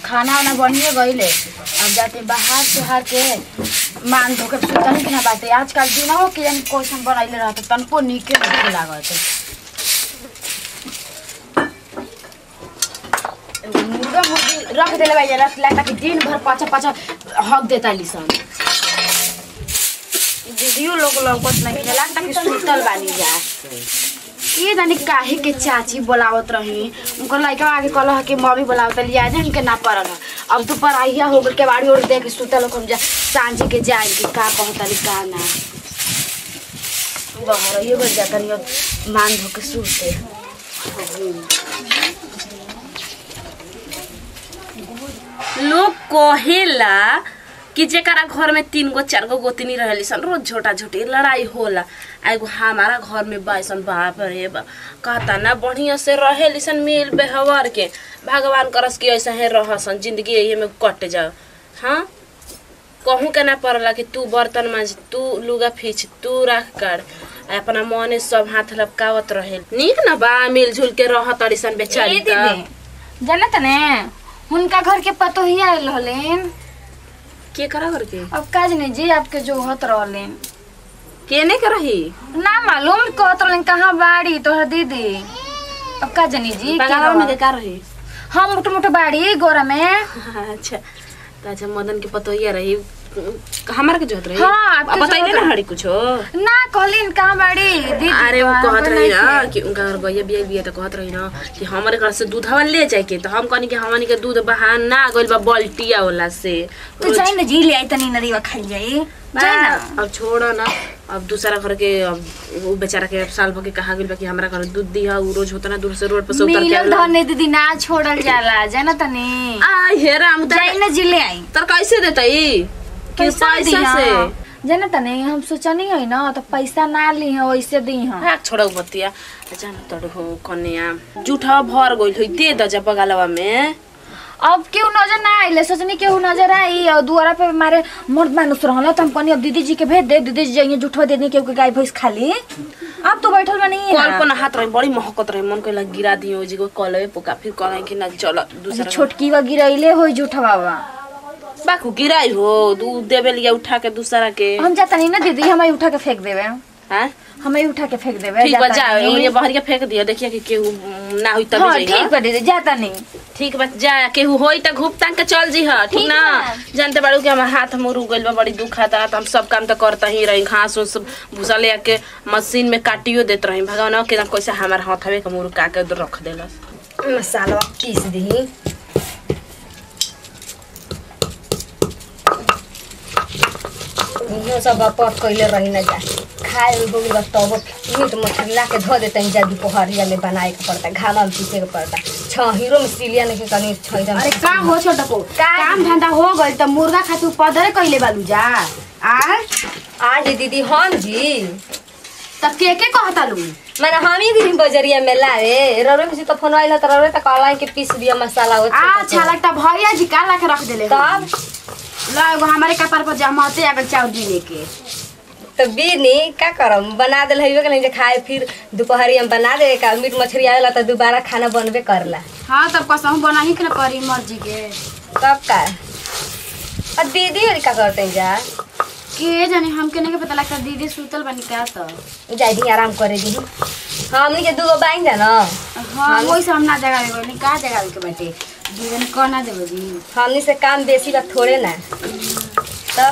खाना वाना बनिए गईले अब जाते बाहर से हार के मान धो के सुतन के ना बाटे आजकल दिन हो कि जानी क्वेश्चन बनैले रहते तनको नीके नहीं लागत एगो मुर्गा मुर्गी रख देले भाई रख ला ताकि दिन भर पाछा पाछा हक देता लिसन दीदियो लोग लौकत नहीं खेला ताकि सुतल बानी जा ये जानी काहे के चाची बोलावत रही उनका लड़का आगे कहल कि मम्मी बोलावत लिया जान के ना पड़ल ह। अब तो पढ़ाइया हो गल के बाड़ी ओढ़ दे के सुतल हम जा सांझे के जाए के का कहतली का ना बाहर ये बन जाता नहीं मान धो के सुते लोग कहेला कि जेकरा घर में तीन गो चार गो गोतनी रहेली सन रोज झोटा झोटी लड़ाई होला आ एगो हमारा घर में बाइसन बाप रे बा कहता ना बढ़िया से रहेली सन मिल बेहवर के भगवान करस कि ऐसा ही रहसन जिंदगी यही में कट जाओ हाँ कहूँ के ना पड़ला कि तू बर्तन मांझ तू लुगा फीच तू राख कर आ अपना मने सब हाथ लपकावत रहे नीक ना बा मिलजुल के रह तड़ी सन बेचारी ए त। दीदी जानत ने उनका घर के पतोहिया आयल रहलेन के करा करके अब काज नहीं जी आपके जो होत रहलेन केने के रही ना मालूम कहत रहलेन कहाँ बाड़ी तोहर दीदी अब का जानी जी के बंगाल में हवा? के का रही हम मोटो मोटो बाड़ी गोरा में अच्छा त अच्छा मदन के पतोहिया रही हमार के जोत रही हाँ, आपके अब बताइले जोत ना हड़ी कुछो ना कहलिन कहाँ बाड़ी दीदी अरे तो वो कहत हमरे रही नहीं ना थे। कि उनका घर गैया बिया बिया तो कहत रही ना कि हमारे घर से दूध हवा ले जाए के तो हम कहनी कि हमनी के दूध बहान ना गइल बा बल्टिया वाला से तो जाई ना जी ले आई तनी नरीवा खाई जाई जाई ना अब छोड़ ना अब दूसरा घर के अब वो बेचारा के साल भर के कहा गइल बा कि हमरा घर दूध दिया उ रोज होता ना दूर से रोड पर से उतर के मिलल आवेला। धने दीदी ना छोड़ल जाला जाना तनी आ हेरा हम जाई ना जी ले आई तर कैसे देतई कि पैसा पैसा दिहा। से जाना तनी हम सोचनी है ना तो पैसा ना ली है वैसे दी है हाँ छोड़ो बतिया जान तड़ हो कन्या जूठा भर गइल होइ दे द जब बगलवा में अब केहू नजर ना आइले सोचनी केहू नजर आई और दुआरा पे मारे मर्द मानुस रहल तो हम कहनी अब दीदी जी के भेज दे दीदी जी जाइए जुठवा दे दी केहू के गाय भैंस खाली अब तो बैठल बनी कल्पना हाथ रही बड़ी महकत रही मन कइला गिरा दियो जी को कलवे पोका फिर कहला कि ना चल दूसरा छोटकी वा गिरैले हो जुठवा बा बाकू गिराई हो दूध देवे लिया उठा के दूसरा के हम जाता नहीं ना दीदी हमें उठा के फेंक देवे हाँ हमें उठा के फेंक देवे ठीक बा जाता जा नहीं। ये बहरिया फेंक दिया देखिए कि केहू ना हुई तब हाँ जाई ठीक बा दीदी जाता नहीं ठीक बा जा केहू होई त घूप तान के चल जी ह ठीक ठीक ना बा। जानते बाड़ू कि हमार हाथ मुरू गइल बा बड़ी दुखाता त हम सब काम त करता ही रही घास उस भूसा ले के मशीन में काटियो देत रही भगवान के कैसे हमार हाथवे के मुरू काके उधर रख देलस मसाला पीस दी इहो सब पट कैले रही न जा खाए हो गइल तब मीट मछली ला के धो देते जा दुपहरिया में बनाए के पड़ता घामा में पीसे के पड़ता छहीरो में सिलिया नहीं के कनी छैदम अरे का हो छोटा को काम धंधा हो गइल त मुर्गा खातिर पदरे कइले बालू जा आ आज दीदी हम जी त के के कहता लू मैंने हम ही गिरी बजरिया में लावे रौरे में से तो फोन आइल त रौरे त कहला कि पीस दिया मसाला हो अच्छा लगता भैया जी का ला के रख देले हो। तब ला एगो हमारे कपार पर जमाते अगर चाउर दी लेके तो बीनी का करम बना देल हइबे के नहीं जे खाए फिर दोपहरिया में बना दे का मीट मछली आवेला तो दोबारा खाना बनबे करला हाँ तब कसम बना ही के ना परी मर्जी के तब का और दीदी और का करते हैं जा के जाने हमके नहीं के पता लगता दीदी सुतल बनी का तो जाई दी आराम करे दी हमनी के दूगो बाइन जा ना हाँ वही सब हम ना जगा देबो नहीं का जगा के बैठे दीदी को ना देबो जी हमनी से काम बेसी बा थोड़े ना तो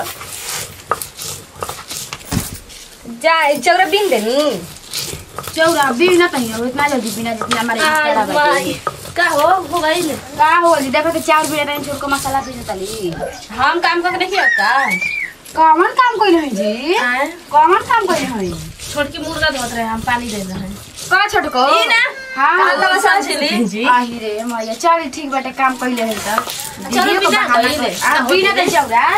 जा चौरा बीन देनी चौरा भी ना तही हो इतना जल्दी बिना जितना हमारे रिश्तेदार बैठे का हो हो गइल का हो जी देखो तो चाउर भी रहने छोड़ को मसाला पीस तली हम काम करके देखिए का कौन काम कइले हैं जी आए कौन काम कइले हैं छोटकी मुर्गा धोत रहे हम पानी दे रहे हैं का छोटको ई ना हाँ काला मसाला छिली जी आही रे मैया चल ठीक बाटे काम कइले हैं त चलो दीदी को बिना बहाना कइले। कर- आ बिना के चौरा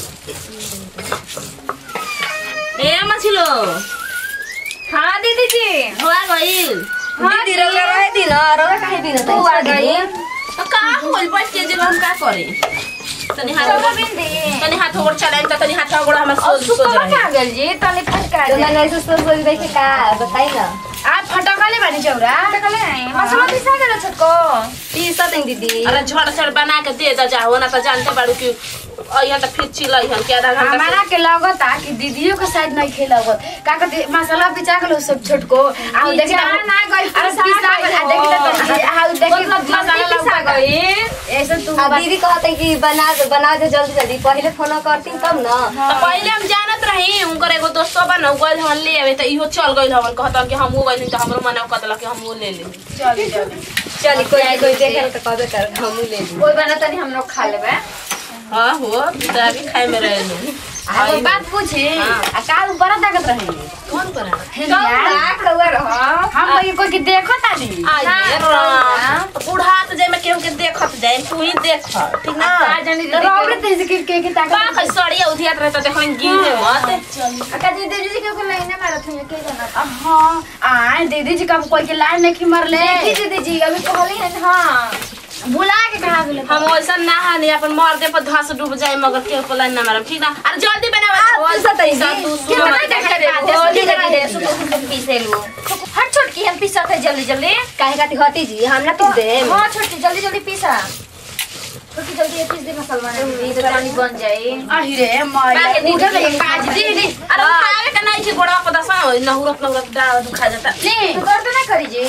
ए मछलो हाँ दीदी जी हो गइल दीदी रौरा रहे दी ना रौरा काहे बीन तू आ गई तो का होल बैठ के जब हम का करे तनी हाथ चौरा गोड़- बिन दे तनी हाथ गोड़ चलाएं त तनी हाथ गोड़ हमर और सोच तू सोच कहाँ रहे कहाँ गेल जी तले फटका तो दे मैंने ऐसे सोच सोच देखे का बताई ना आ फटकले बानी चौरा टकले मसाला पिसा गेल छोटको पीसा तनी दीदी अरे झड़ झड़ बना के दे दा जाओ ना तो जानते बाड़ू कि अइहन तो फिर चिलई हन के आधा घंटा हमारा के लगत आ कि दीदियों के साइड नहीं खेलगत का कहते मसाला पिचा के लो सब छोटको आ उ देखी पिचा ना गइल, अरे पिसा पिसा गइल आ हो। देखी तो आ उ देखी मतलब मसाला जल्दी पिसा लगा गई ऐसे तू आ दीदी कहते कि बना दे बना दे जल्दी जल्दी पहले फोन करती तब ना तो पहले हम जानत रही उनकर एगो दोस्तो बन गइल हन ले आवे त इहो चल गइल हवन कहतन कि हमहू गइल त हमरो मना कहतल कि हमहू ले ले चल चल चली कोई कोई देखे तो कहबे कर हमू ले ली कोई बना तनी हम लोग खा लेबे हां हो तो अभी खाए में रहे लो आ वो बात पूछी हाँ। आ काल बड़ा ताकत रही कौन पर कौआ कौआ रह हम कोई कोई के देखो तानी आइए राम बूढ़ा तो जाए में केहू के देखत जाए तू ही देख ठीक ना का जानी तो रोबड़े तेज के के के बा ताकत कई सड़िया उधियात रहे तो देखो गिरे मत अका जी दीदी जी के लाइन मारत हुई के जाना हाँ आए दीदी जी कब कोई के लाइन नहीं मर ले देखी दीदी जी अभी कहली है हां बुला के कहा गेले हम वैसा ना हानि अपन मर दे पर धस डूब जाए मगर केहू को लाइन ना मारब ठीक ना अरे जल्दी बनावा आ, पीसा तई दी। तू सुन कितना मत देख रे जल्दी जल्दी जल्दी दे सुतो सुतो पीसे लो हट छोटकी हम पीसा थे जल्दी जल्दी काहे खाती हटी जी हम ना पीस दे हां छोटकी जल्दी जल्दी पीसा छोटकी जल्दी ये पीस दे मसाला बने तो पानी बन जाए अहिरे मैया बाके दीदी उधर ले के काज दीदी अरे खावे का नहीं थी गोड़ा पर दसा नहुरत नहुरत डाल दुखा जाता ले तो कर दो ना करी जी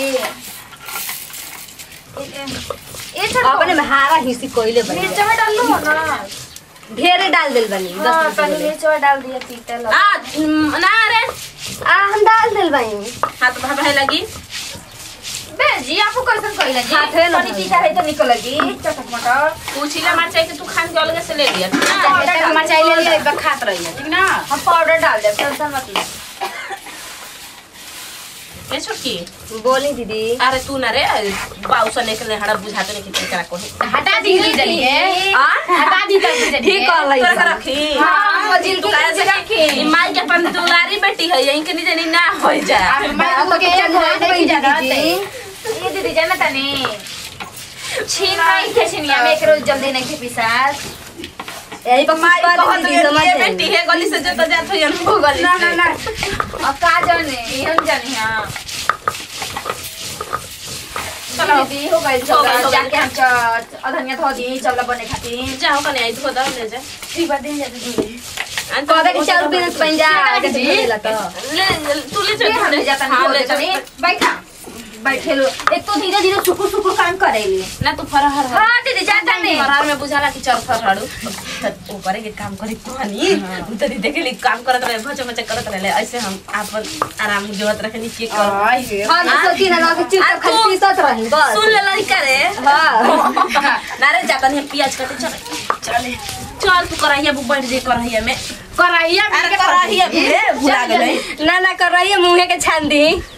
ए छोटको अपने में हारा हिस्सी कोइले बनी मिर्च में डाल लो ना ढेरे डाल दिल बनी हाँ दस तनी मिनट मिर्च में डाल दिया तीता लगा आ न- ना रे आ हम डाल दिल बनी हाथ भाभे लगी बे जी आपको कैसन कहिला जी हाथ है ना पानी तीता है तो निकल लगी चटक मटर पूछिला मार चाहिए कि तू खान के अलग से ले लिया ठीक ना? चाहे तो मचाई ले लिए एक बार खात रही है ठीक ना हम पाउडर डाल दे टेंशन मत ले ए छोटकी बोली दीदी अरे तू ना रे बाऊ सने के हड़ा बुझाते नहीं कि करा को हटा दी दी जलिए आ हटा दी दी जलिए ठीक कर लई तोरा के रखी हाँ, वो जिल तू के काहे नीचे से रखी। ई माई के अपन दुलारी बेटी है यहीं के नीचे नहीं ना हो जा मैं तो के घर नहीं जाना ये दीदी जाना तनी छीन नहीं थे छिनिया में एक रोज जल्दी नहीं थे पिसास यही पर माई कुछ कहत दीदी समझ ये जाएंगे। बेटी है गली से जो तो जात हो वो गली ना से। ना ना अब का जाने हम जाने हां चलो दीदी हो गई हो गइल, हो चलो गइल। जाके हम च- अधनिया धो दी चल बने खातिर जाओ कने आई धो दो ले जा ठीक बात नहीं जाती दी कहबे कि चाउर बिना बन जा आगे से बोलेला तो ले तू ले ले हम ले जाता हाँ, नहीं ले जा जाता नहीं बैठा बैठे लो एक तो धीरे धीरे सुकुर सुकुर काम करेली ना तू फरहर हर हाँ दीदी जाता नहीं फरहर में बुझाला कि चल फरहर त ऊपर के काम करी कहानी तरी देखे ली काम करत रहे भच भच करत रहे ऐसे हम अपन आराम जोत रखनी के कर आई हम तो सोची ना कि चुपचाप खाली पीसत रही बस सुन ले लड़का रे हां ना रे जाता नहीं प्याज काटे चल चले चल तू कराइया बुक बैठ जे कराइया में कराइया अरे कराइया में भुला गेलै ना ना कर रही है मुंहे के छान दी